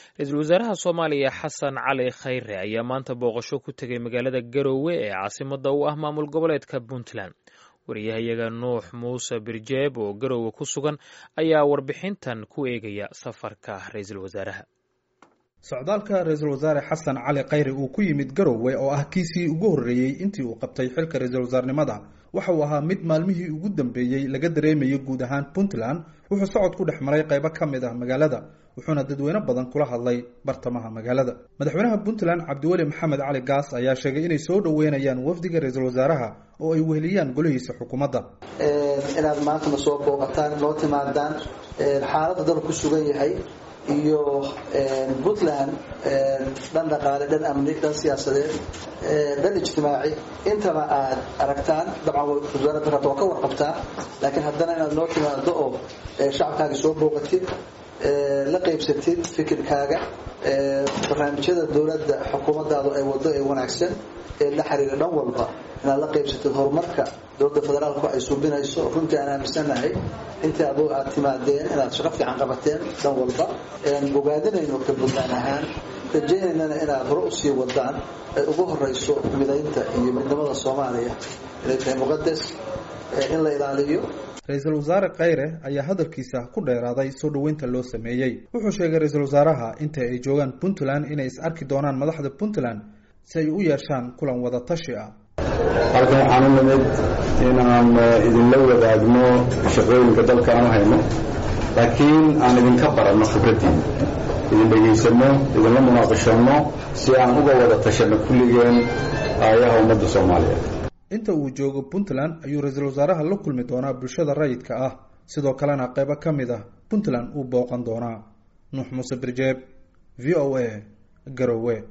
ra-iisul wasaaraha soomaaliya xasan cali khayre ayaa maanta booqasho ku tegay magaalada garowe ee caasimadda u ah maamul goboleedka puntland wariyahayaga nuux muuse birjeeb oo garowe ku sugan ayaa warbixintan ku eegaya safarka ra-iisul wasaaraha socdaalka ra-iisul wasaare xasan cali khayre uu ku yimid garowe oo ah kiisii ugu horreeyey intii uu qabtay xilka ra-iisul wasaarnimada waxa uu ahaa mid maalmihii ugu dambeeyey laga dareemayay guud ahaan puntland wuxuu socod ku dhex maray qaybo ka mid ah magaalada wuxuuna dadweyne badan kula hadlay bartamaha magaalada madaxweynaha puntland cabdiweli maxamed cali gaas ayaa sheegay inay soo dhoweynayaan wafdiga ra-iisul wasaaraha oo ay weheliyaan golihiisa xukuumadda inaad maantana soo booqataan noo timaadaan xaaladda dal ku sugan yahay iyo puntland dhan dhaqaale dhan amni dhan siyaasadeed dhan ijtimaaci intaba aad aragtaan dabcan wasaaradda rabta waa ka warqabtaa laakiin haddana inaad noo timaado oo shacabkaaga soo booqatid la qaybsatid fikirkaaga barnaamijyada dowladda xukuumaddaadu ay wado ee wanaagsan ee la xiriira dhan walba inaad la qaybsatid horumarka dowladda federaalku ay suubinayso runtii aan aaminsanahay intii adu aad timaadeen inaad shaqo fiican qabateen dhan walba bogaadinayno ka buntland ahaan rajaynaynana inaad hore usii wadaan ay ugu horeyso midaynta iyo midnimada soomaaliya inay tahay muqadas in la ilaaliyo ra-iisul wasaare khayre ayaa hadalkiisa ku dheeraaday soo dhoweynta loo sameeyey wuxuu sheegay ra-iisul wasaaraha inta ay joogaan puntland inay is arki doonaan madaxda puntland si ay u yeeshaan kulan wada tashi ah halkan waxaan u nimid inaan idinla wadaagno shaqooyinka dalka aan u hayno laakiin aan idinka baranno khibraddiina idin dhegaysano idinla munaaqashanno si aan uga wada tashanno kulligeen aayaha ummadda soomaaliyeed inta uu joogo puntland ayuu ra-iisul wasaaraha la kulmi doonaa bulshada rayidka ah sidoo kalena qaybo ka mid ah puntland uu booqan doonaa nuux muuse birjeeb v o a garowe